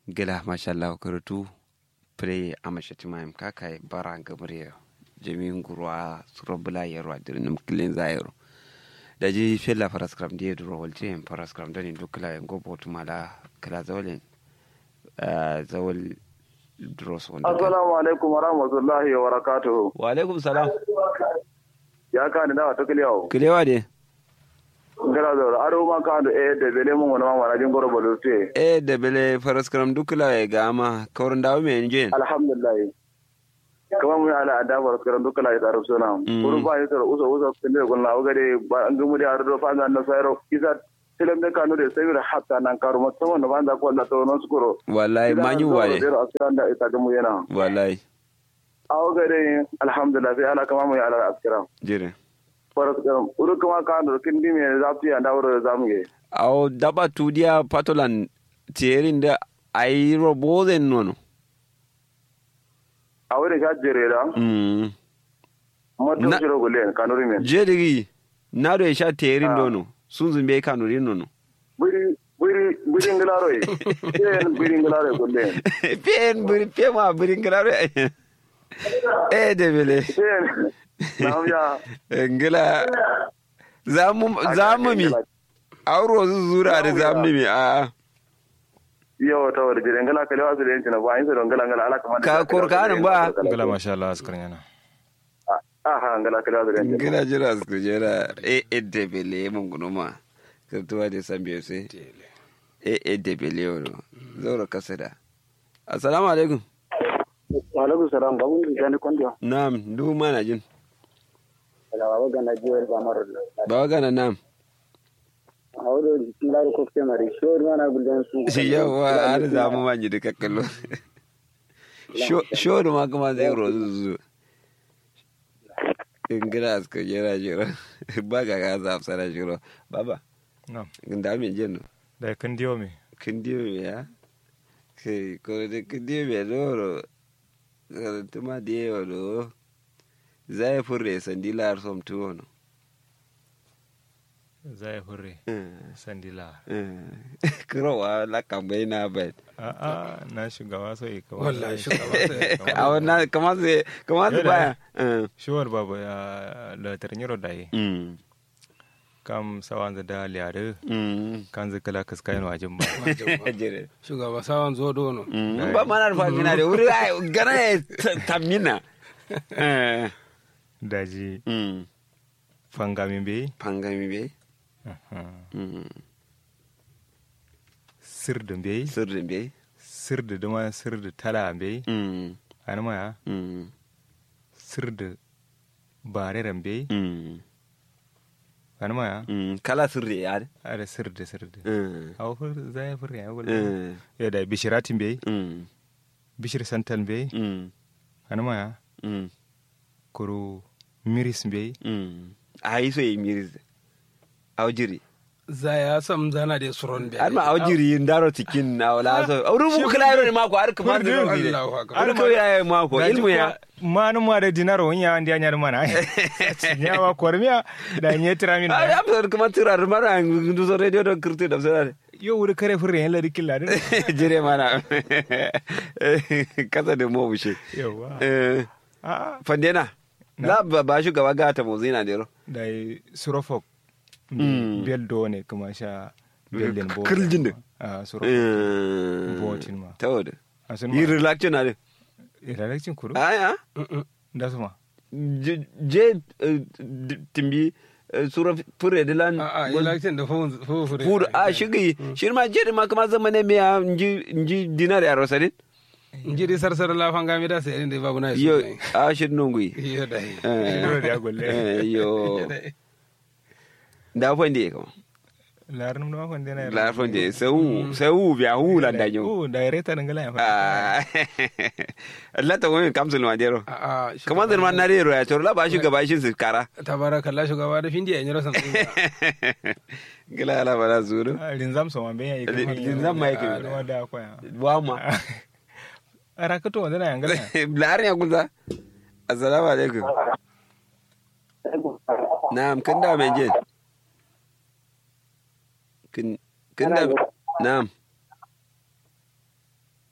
gila mashallah karatu pre amashati mayam kaka bara gamre jami'in gurwa surabula yarwa dirnim kilin zayaro da ji fella paraskram die duro walti en paraskram dani dukla en gobo tumala kala zawlen zawal dros wanda assalamu alaikum wa rahmatullahi wa barakatuhu wa alaikum salam ya ka ni dawa to kiliyawo kilewa de ngara zo aro ma ka do e de bele mun wona ma wala jin goro bolo te e de bele paraskram dukla e gama kawrin dawo me enjen alhamdulillah kama mun ala ada bar karan dukkan ya taru sona kuru ba ya taru uso uso kinde gon lawo gade ba an gumu da ardo fa na sayro isa tilam de kanu de sayro hatta nan karu ma tawon ba da ko la to no skuro wallahi manyu waye da asiran da ita gumu yana wallahi awo gade alhamdulillah sai ala kama mun ala askira jire faras karam uru kama ka do kindi me zafi ya dawo zamu ge aw daba tudiya patolan tierin da ayi robozen nono a wurin ka jere da mm mото Na- shiro gulen kanuri men jedigi nado e sha terin dono sunzun be kanurin nono buri buri buri ngilaro yi yen buri ngilaro gulen pen buri pe ma buri ngraro e de bele yen nam ya ngila zamu zamu mi auro zura da zamu mi a yo to da jire ngala kale wasu da yancin ba yin sa ngala ngala ala kamar Ka korkanin ba? gala masha Allah askar yana aha ngala kale wasu da yancin ngila jira su jira e e de bele mun gunuma kirtuwa da san biyo sai e e de bele wono zaura kasada assalamu alaikum wa alaikum salam babu ni jani kondo na'am du mana jin daga baba gana jiwar ba maro ba gana na'am a wuri ngala ko ke mari shor mana gulden su shi yawa har zamu manji da kakkallo sho da ma kuma zai rozu zu in gina aska jira jira ba ga ga za fara jiro baba no da me jin da kan diyo me kin diyo me ya ke ko da kin diyo me doro ka tuma diyo do zai furre sandila som tuwo no zai hurre sandila kurowa la kambai na bai a a na shugaba sai ka wallahi shugaba sai a wannan kamar sai kamar sai baya shuwar babu ya la tarnyiro dai Mm. kam sawan da liare Mm. kan zikala kaskayin wajin ba Jere. shugaba sawan zo dono Mm. ba mana rufa mina da wuri ai, gana ya ta- tamina Eh. daji Mm. fangamin bai pangami be Mm. sirdin bai sirrin be sirdi duma sirdi tala bai Mm. an maya Mm. sirdi bareren bai Mm. an maya Mm. kala sirri ya ada sirdi sirdi Mm. aw fur zai fur ya wala Mm. ya da bishiratin bai Mm. bishir santal bai Mm. an maya Mm. kuru miris bai Mm. ai so yi miris aujiri za ya sam zana da suron da har ma aujiri ndaro cikin na wala so auru mu kala yaro ne mako har kamar da rubi ne Allahu akbar har ko ya mako ilmu ya manu ma da dinaro wonya andi anyar mana nya wa kormiya da nye tiramin ai da am so kamar tirar mara ndu so radio do kirti da sara yo wuri kare furre yan ladi killa din jire mana kasa da mo bushe yawa eh a fandena la ba ba shi gaba gata mo zina dero da surofok Mm. bel do ne kuma sha bel den bo Kirjin din. a surofok eh Botin ma. tawada asun yi ma relaxation na de ilalakcin kuru aya da su ma je je, eh, d- timbi eh, sura fure de lan a a election da fu fu fu fur a shigi shi ma je ma kama zama ne me ya nji nji dinar ya rosadin inji di sarsar la fanga mi da sai inda babu na yo a shi nungui yo dai Dole da ya golle. eh yo da fande kama larin ma kon dena la fande sau sau biya hu la da yo o da reta ngala ya fa ah Allah ta wani kamsul ma dero a a kamar da man na rero ya tor la ba shi gaba shi su kara tabarakallah shugaba da findi ya nyira san gila ala bala zuru Ah, rinzam so ma ben ya yi kuma Rinzam ma yake. Ah, da da kwa wa ma rakato wanda na yangala larin ya kunza assalamu alaikum na'am kin da mai jin kin kin da na'am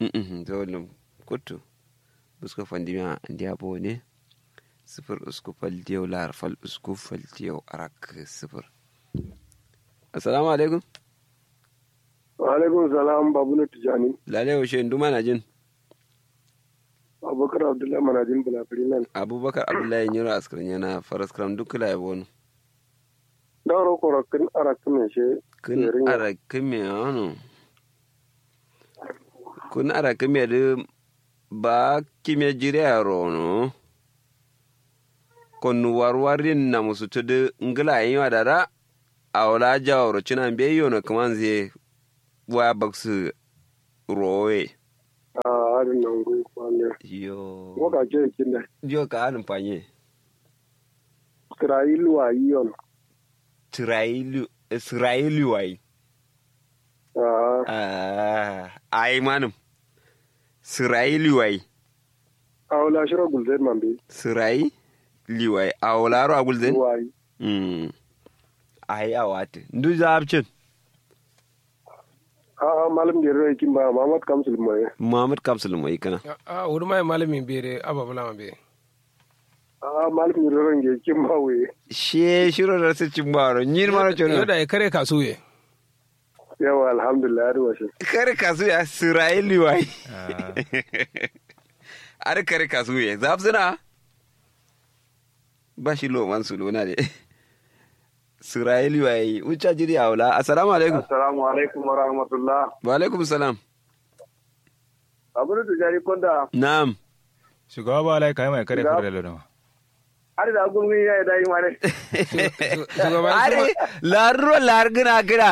Mm-mm, zawalin kutu buska fandimiya andi abo ne sifir usku faltiyau lar fal usku faltiyau arak sifir assalamu alaikum wa alaikum salam babu na tijani lalai washe nduma na jin abubakar abdullahi manajin bulafiri nan abubakar abdullahi nyiro askarin yana faras kram duk kula yabo no dauro korokin arakin mai she kun Yerin ya. ara kime ano kun ara kime de ba kime jire aro no kon warwarin na musu tudu ngila yin wa dada awla jawro cinan be yono kaman zai wa baksu rowe a harin nan gu kwanne yo waka ke kin da yo ka hanin fanye isra'ilu wa yiyon Isra'ilu Isra'ilu wai a ah ai manum Isra'ilu wai awla shiro gulzai man bi Sirai liwai a wularo a gulzin? wa yi Mm. A yi a wata. Ndu zaɓcin. a a malam da rai kin ba Muhammad Kamsul mai Muhammad Kapsul mai kana. a wuri mai malamin bere ababula ma be a malam da rai ge kin ba we She shiro da su cin baro. Nyin maro yau chono. da ya kare kasuye yawa alhamdulillah har washe Kare kasu ya Sirai liwai. Ah, Ar kare kasu ya. Zaɓsuna. Ba shi lo man su lona de. Sirai liwai. Ucha jiri a wula. Assalamu alaikum. assalamu alaikum wa rahmatullah Wa alaikum salam. abu da tijani konda Na'am. shugaba ba lai kai mai kare Shugaba- kare da lodoma har da gurmi ya yi dai mare shugaban Are larro largina gina.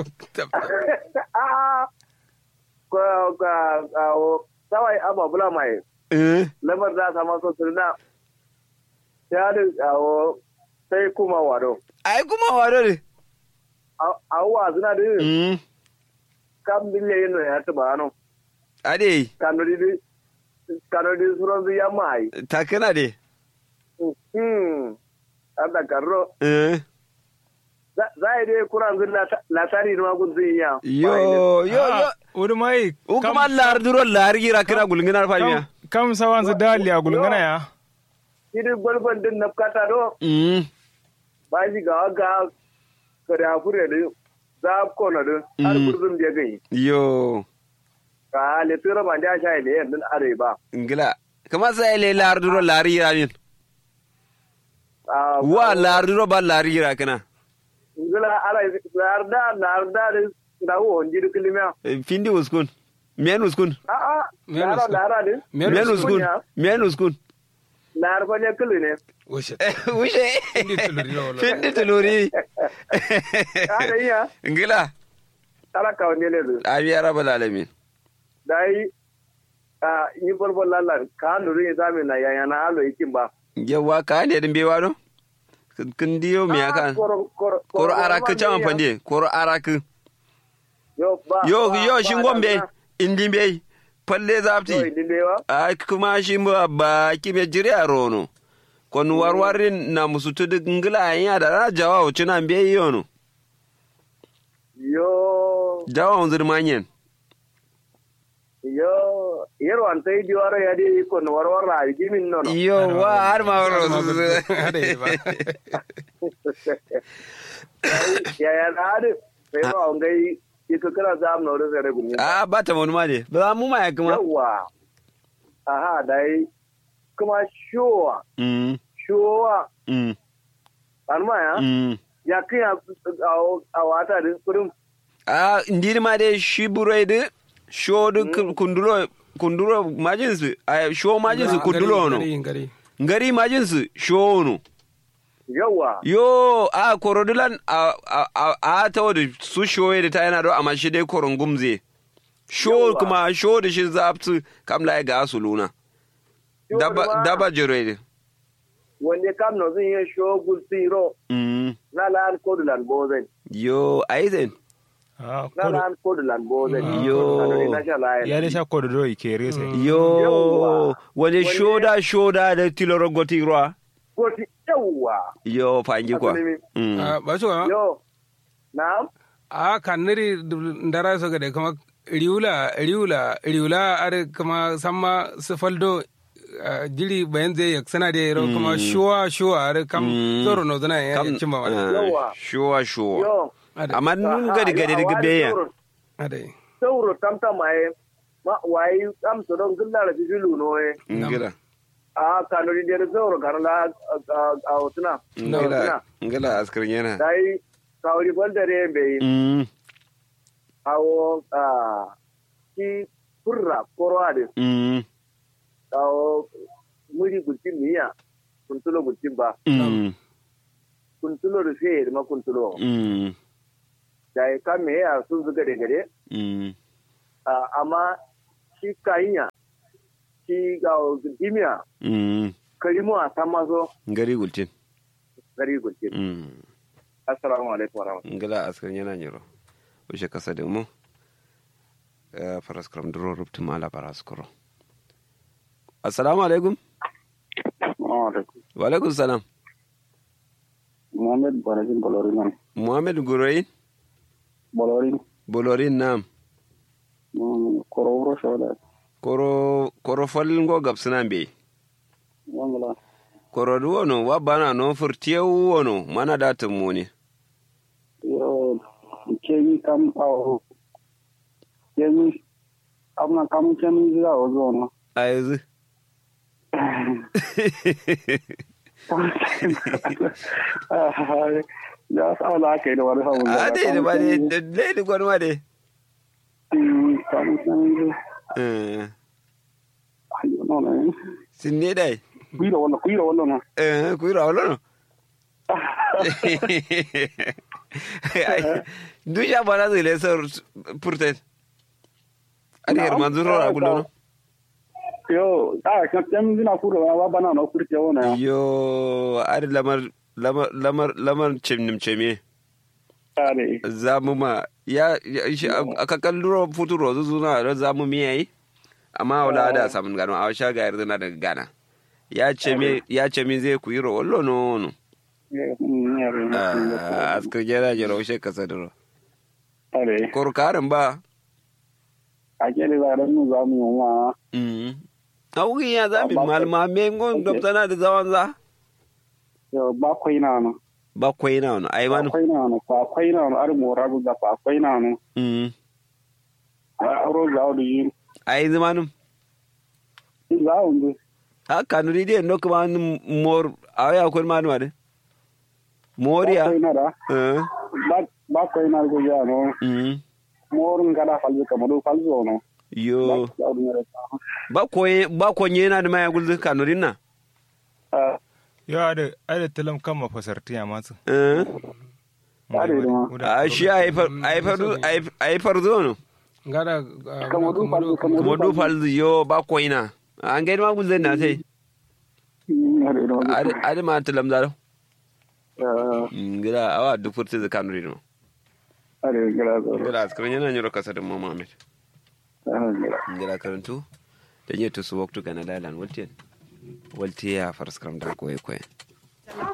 a ko ka awo sawai ababula mai Eh. lamar da sama so sirna ya da awo sai kuma wado Ai kuma wado ne. awwa suna da Mm. kam bille yin ya ta ba no Ade. kanori di kanori suron ya mai Takana de. hmm ada karro Eh. za a dai kuran zin latari ma gun zin ya Yo, yo, yo. wuri mai U kuma lar duro lar gira kira gulnginar famiya. kam sawan su dali a gulgana ya idi gwalgwan din na kata do Mm. ba shi ga ga kare afure da za ko na da har Mm. gurzum da gai Yo. ka le tira ban da sha ile yan din are ba Ngila. Kama sai le lar duro lar gira min. a Wa lar duro ba lar gira kana. ngila ala larda larda da wo onji kilimiya Eh, Findi uskun. Men uskun. a a Men lara uskun. lara din Men Men uskun uskun. ya. Men uskun. lar fa ne kili ne wushe Ushe. Findi tuluri na wala. Findi tuluri. ada iya Ngila. ala ka ne le Abi arabal alamin. dai a yi bolbol lalla ka nuru ya zame na yaya na alo ikin ba Yawa ka ne din bewa do? Kin diyo me aka? Koro araku chaman pande. Koro araku. yo ba yo ba- yo ba shin da gombe na- indin bai falle yo zafti idin dewa a kuma shi ba ba kime jiri a rono kon warwarin na musu tudu ngila ya da na jawa wuce na bai yono yo jawa unzir manyen yo yero an tai diwaro ya di ko no warwar ra yi min no no yo wa har ma waro Hada yi ba. ya ya da ade sai ba on gai iko kira zam no da sai gumi a ba ta wani ma ne ba mu ma ya kuma yawa aha dai kuma shuwa mm shuwa mm an ma ya mm ya kiya a wata din kurum a indiri ma dai shi burai da shodu kunduro kunduro majinsu a sho majinsu kundulo no Gari, gari. ngari majinsu sho no yawa yo a korodulan a a a, a ta wadda su shoye da ta yana do amma shi dai koron gumze sho Yawwa. kuma sho da shi zaftu kam la ga su luna Sho daba ma- daba jere wanda kam no zin yin shogul siro mm na lan kodulan bozen yo aizen Ah, na kodo- lan kodulan bozen Yo. na sha layan ya da sha kodo do ike rese yo Yawwa. wani Wani- shoda shoda da tiloro goti ruwa goti yawa yo fangi kwa Asali mi. mm Ah, ba shi wa yo na a kan niri ndara so gade kama riula riula riula are kama samma su faldo ah, jiri bayan zai yak sana da yaro kuma shuwa shuwa are kam zoro no zana ya kam cimma wani Yawa. shuwa shuwa yo Ade. amma nun gadi gadi daga beya ade sauro tamta mai ma wai am to don gulla da bilu no e ngila a kano di der sauro kan la a otuna ngila ngila askar yana dai kawri bol dare be mm awo a ki furra korade mm awo muri gultin miya kuntulo gultin ba mm kuntulo da sai ma kuntulo mm dai kan me ya sun zuga da gare mm Ah, amma shi kayinya shi ga dimiya mm karimu a san maso ngari gultin gari gulce mm assalamu alaikum wa rahmatullahi ngila askar yana nyiro ushe kasa da mu Eh, faras kram duro rubtu mala faras kuro assalamu alaikum wa alaikum salam Muhammad Barajin Bolorin nan. muhammad guroyin Bolorin bolorin nam kororo shoda. koro koro falin go gabsina be Wangala. koro du wono wa bana no furtiye wono mana da tumuni Yo kemi kam awo. Kemi amna kam kemi zira ozo no. a yanzu Ya sa ala kai da wani hawan. a dai da ba dai dai da gwanwa dai Kam kemi Eh, ayo no ne. sin ne dai Kuira wala kuira wala no. Eh, ku yi rawalo no dusha bana zai le sar purtet ari her manzuro ra gullo no Yo, ah, kan kemi zina kuro wa bana no kurte wona. yo ari lamar lamar lamar lamar cimnim ceme Are. zamu ma ya ya- shi aka kalluro futuro zuzuna da zamu mi yayi amma wala da samun gano a sha ga yarda daga gana ya ce me ya ce me zai ku yi ro wallo no no Ah, askar jera jera ushe kasa duro Are. korkarin ba A kere da ran mu za mu yi wa. mm awugi ya zami Ba- ba- malma me ngon gabtana da zaman za Yo, ba kwai na no. ba kwai na wani ai Ba manu kwai na no. Ba kwai na no. Ar mo rabu ga ba kwai na no. mm A ro za o di. ai zamanu Za o ndi. ha kanuri de no kuma mor awya kun manu ade moriya Ba kwai na da. eh Ba ba kwai na go ya no. mm Mor ngada falbe ka mo falzo no. yo Za o di ne. ba koye ba konye na da maya gulzu kanurin na Ah, yo ada ada telam kam ma fasarti ya masu eh Are da. a shi ai far ai far ai far zo no ngada Kamar du falzo kuma du falzu yo ba koina an gaida ma gulzu na sai Are da. ade ma talam zaro Ah, ngira awa duk furta da kanurin no are gara zo. ngira askar yana nyoro kasa da mama amet Ah, gara. ngira karantu da nye to su waktu kana dalan waltiyan waltiya farskram da koye koye